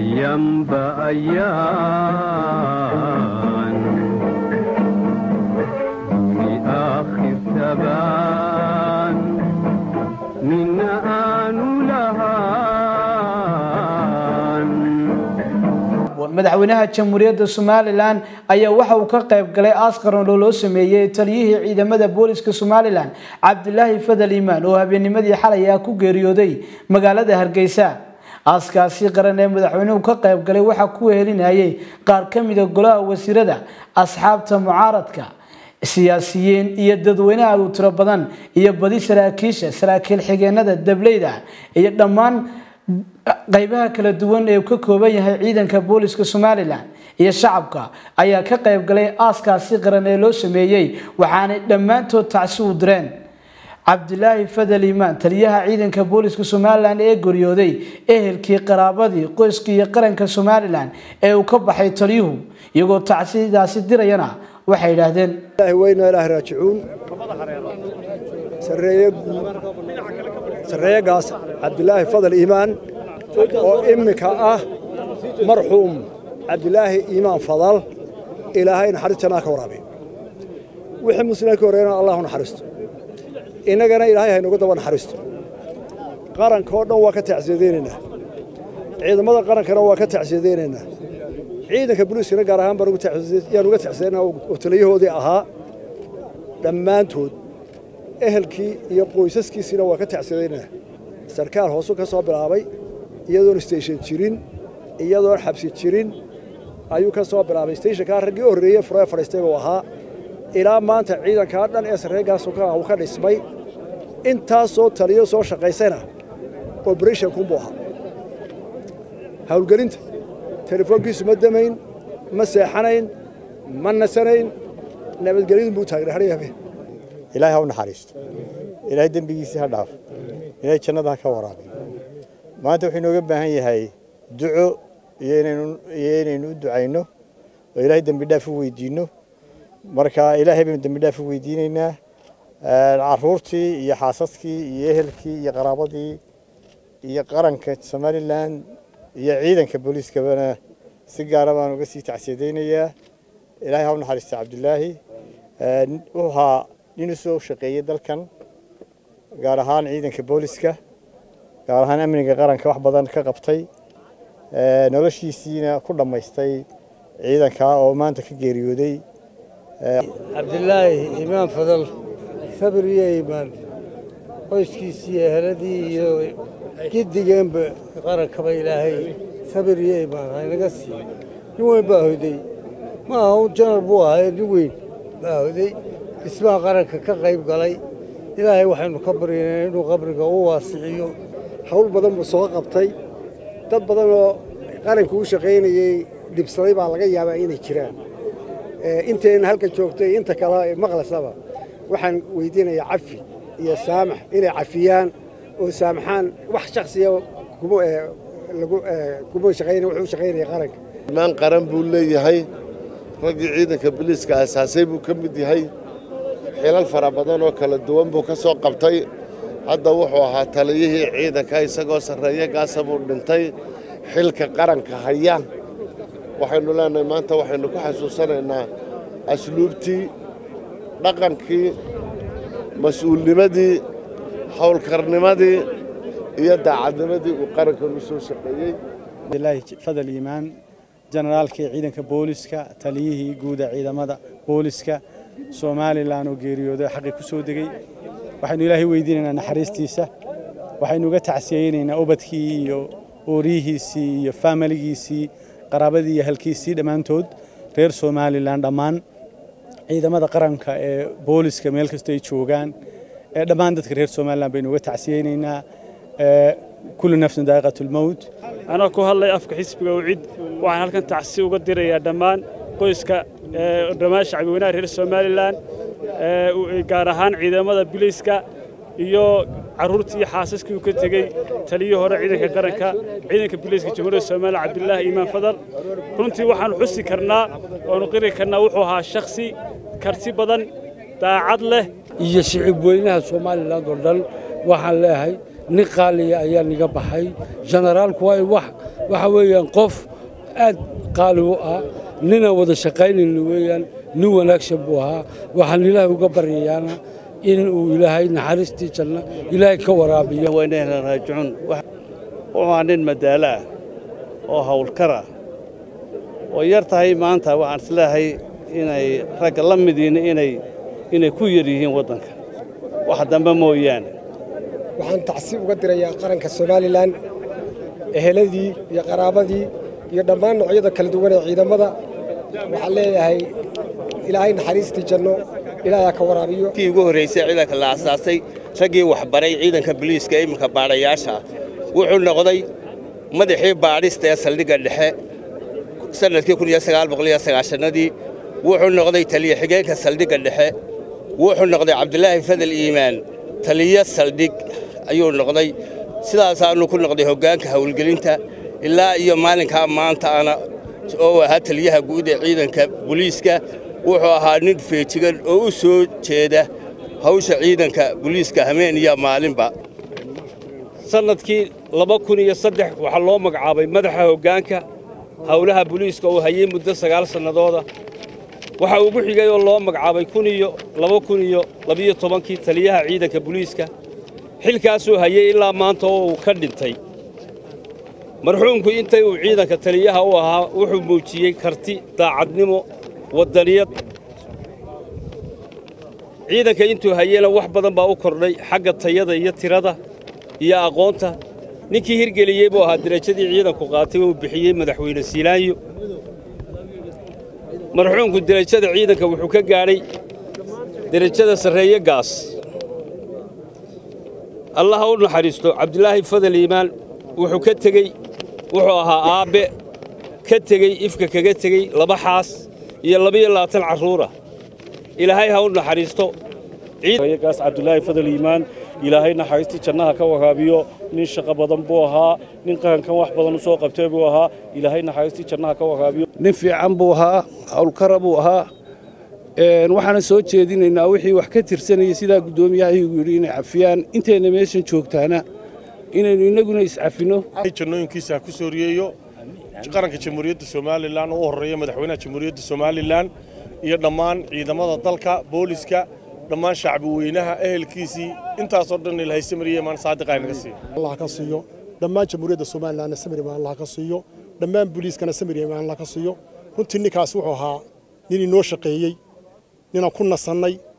أيام بأيام في آخر ثبان من آن لهان madaxweynaha jamhuuriyadda somalilan ayaa waxa uu ka qayb galay aas qaran oo loo sameeyey taliyihii ciidamada booliska somalilan cabdilaahi fadal iimaan oo habeennimadii xalay ah ku geeriyooday magaalada hargeysa aaskaasi qaran ee madaxweynuhu ka qayb galay waxaa ku wehelinayay qaar ka mida golaha wasiirada asxaabta mucaaradka siyaasiyiin iyo dadweyne aad u tiro badan iyo badi saraakiisha saraakiil xigeenada dableyda iyo dhammaan qaybaha kala duwan ee uu ka kooban yahay ciidanka booliska somalilan iyo shacabka ayaa ka qayb galay aaskaasi qaran ee loo sameeyey waxaanay dhammaantood tacsi u direen cabdilaahi fadal iimaan taliyaha ciidanka booliska somalilan ee geeriyooday ehelkii qaraabadii qoyskii iyo qaranka somalilan ee uu ka baxay taliyuhu iyagoo tacsidaasi dirayana waxay yidhaahdeen ilaahi weyna ilaahi raajicuun sarreeye sarreeye gaas cabdilaahi fadal iimaan oo iminka ah marxuum cabdilaahi iimaan fadal ilaahay naxariis jannaa ka waraabiy wixii muslimiin ka horreeyana allahu naxariisto innagana ilaahay haynogu daba naxariisto qaranka oo dhan waa ka tacsiyadaynaynaa ciidamada qarankana waa ka tacsiyadaynaynaa ciidanka booliiskana gaar ahaan baan yaan uga tacsiyadaynaa oo taliyahoodii ahaa dhammaantood ehelkii iyo qoysaskiisiina waa ka tacsiyadaynaa sarkaal hoosu ka soo bilaabay iyadoon steshan jirin iyadoon xabsi jirin ayuu ka soo bilaabay steshankaa raggii u horreeyey furee fadhiistay buu ahaa ilaa maanta ciidankaa dhan ee sarreegaas uu ka dhismay intaasoo taliyo soo shaqaysayna obrethonkunbuu ahaa howlgelinta telefoonkiisu ma damayn ma seexanayn ma nasanayn nabadgelyadun buu taagnay hadhayabe ilaahay ha u naxariisto ilaahay dembigiisii ha dhaafo ilaahay jannada ha ka waraabiyo maanta wuxuu inooga baahan yahay duco iyo inaynu u ducayno oo ilaahay dembi dhaaf u weydiinno marka ilaahay baynu dembi dhaaf u weydiinaynaa caruurtii iyo xaasaskii iyo ehelkii iyo qaraabadii iyo qaranka somalilan iyo ciidanka booliiskabana si gaara baan uga sii tacsiyadaynayaa ilaahay ha u naxariisto cabdilaahi wuxuu ahaa nin u soo shaqeeyey dalkan gaar ahaan ciidanka booliska gaar ahaan amniga qaranka wax badan ka qabtay noloshiisiina ku dhammaystay ciidankaa oo maanta ka geeriyooday cabdilaahi imaan fadal sabir iyo imaan qoyskiisii eheladii iyo giddigeenba qarankaba ilaahay sabir iyo imaan haynaga siiyo nin weyn baa hoday ma aha un janar buu ahaye nin weyn baa hoday dhismaha qaranka ka qayb galay ilaahay waxaynu ka baryaynaa inuu qabriga u waasiciyo hawl badan buu soo qabtay dad badan oo qaranka u shaqaynayey dhibsaday baa laga yaabaa inay jiraan intayna halka joogtay inta kale maqlasaba waxaan weydiinayaa cafi iyo saamax inay cafiyaan oo saamaxaan wax shaksiya kuma shaqaynaya wuxuu u shaqaynaya qaranka imaan qaran buu leeyahay raggii ciidanka biliiska asaasay buu ka mid yahay xilal fara badan oo kala duwan buu ka soo qabtay hadda wuxuu ahaa taliyihii ciidanka isagoo sarreeye gaasa buu dhintay xilka qaranka haya waxaynu leenahay maanta waxaynu ku xasuusanaynaa asluubtii dhaqankii mas-uulnimadii howlkarnimadii iyo daacadnimadii uu qarankan u soo shaqeeyey cabdilaahi fadal iimaan generaalkii ciidanka booliska taliyihii guuda ciidamada booliska somalilan oo geeriyooday xaqii ku soo degey waxaynu ilaahay weydiinaynaa naxariistiisa waxaynu uga tacsiyeynaynaa ubadkii iyo ooriyihiisii iyo faamiligiisii qaraabadii iyo halkiisii dhammaantood reer somalilan dhammaan ciidamada qaranka ee booliska meel kasta ay joogaan ee dhammaan dadka reer somalilan baynu uga tacsiyeynaynaa kullu nafsin daa'iqatu lmowt anoo ku hadlay afka xisbiga ucid waxaan halkan tacsi uga dirayaa dhammaan qoyska dhammaan shacbiweynaha reer somalilan gaar ahaan ciidamada biliiska iyo carruurtii iyo xaasaskii uu ka tegey taliyii hore ciidanka qaranka ciidanka biliiska jamhuuriyadda somalilan cabdilaahi iimaan fadal runtii waxaanu xusi karnaa waanu qiri karnaa wuxuu ahaa shakhsi karti badan daacad leh iyo shicib weynaha somalilan oo dhan waxaan leeyahay nin qaaliya ayaa niga baxay jenaraalku waa in wax waxa weeyaan qof aad qaali u ah ninaan wada shaqaynayna weeyaan nin wanaagsan buu ahaa waxaan ilaahay uga baryayaana in uu ilaahay naxariistii janna ilaahay ka waraabiyo waynayna raajicuun wuxuu nin madaalo ah oo hawlkar ah oo yar tahay maanta waxaan isleeyahay inay ragga la midiina inay inay ku yar yihiin waddanka wax dambe mooyaane waxaan tacsi uga dirayaa qaranka somalilan eheladii iyo qaraabadii iyo dhammaan noocyada kala duwan ee ciidamada waxaan leeyahay ilaahay naxariistii janno ilaahaa ka waraabiyo kii ugu horraysay ciidanka la asaasay raggii waxbaray ciidanka boliiska ee iminka baadhayaasha wuxuu noqday madaxii baadhista ee saldhigga dhexe sannadkii kunyosagaalboqoliyosagaashanadii wuxuu noqday taliya xigeenka saldhigga dhexe wuxuu noqday cabdilaahi fadal iimaan taliyo saldhig ayuu noqday sidaasaannu ku noqday hoggaanka howlgelinta ilaa iyo maalinkaa maanta ana oo ahaa taliyaha guud ee ciidanka boliiska wuxuu ahaa nin feejigan oo u soo jeeda hawsha ciidanka boliiska hameen iyo maalinba sannadkii laba kun iyo saddex waxaa loo magacaabay madaxa hoggaanka howlaha boliiska oo hayey muddo sagaal sannadooda waxaa ugu xigay oo loo magacaabay kun iyo laba kun iyo labiyo tobankii taliyaha ciidanka boliiska xilkaasuu hayey ilaa maanta oo uu ka dhintay marxuumku intay uu ciidanka taliyaha u ahaa wuxuu muujiyey karti daacadnimo waddaniyad ciidanka intuu hayeyna wax badan baa u kordhay xagga tayada iyo tirada iyo aqoonta ninkii hirgeliyey buu ahaa derajadii ciidanku qaatay uu bixiyey madaxweyne siilaanyo marxuumku derajada ciidanka wuxuu ka gaadhay derajada sarreeye gaas allaha u naxariisto cabdilaahi fadal iimaan wuxuu ka tegey wuxuu ahaa aabbe ka tegey ifka kaga tegey laba xaas iyo labiyo labaatan carruura ilaahay ha u naxariisto gaas cabdulaahi fadal iimaan ilaahay naxariistii jannaha ka waraabiyo nin shaqo badan buu ahaa nin qarankan wax badan u soo qabtay buu ahaa ilaahay naxariistii jannaha ka waraabiyo nin fiican buu ahaa howlkara buu ahaa waxaana soo jeedinaynaa wixii wax ka tirsanaya sidaa guddoomiyahayigu yidhi inay cafiyaan intayna meeshan joogtaana inaynu innaguna iscafinno jannooyinkiisa ha ku sooriyeeyo qaranka jamhuuriyadda somalilan oo u horreeya madaxweynaha jamhuuriyadda somalilan iyo dhammaan ciidamada dalka booliska dhammaan shacbi weynaha ehelkiisii intaasoo dhan ilaahay samiriye maan saadiqa inaga siiyo allah ka siiyo dhammaan jamhuuriyadda somalilanna samiri maan allah ka siiyo dhammaan booliiskana samiri maan allah ka siiyo runtii ninkaas wuxuu ahaa nin inoo shaqeeyey ninaan ku nasannay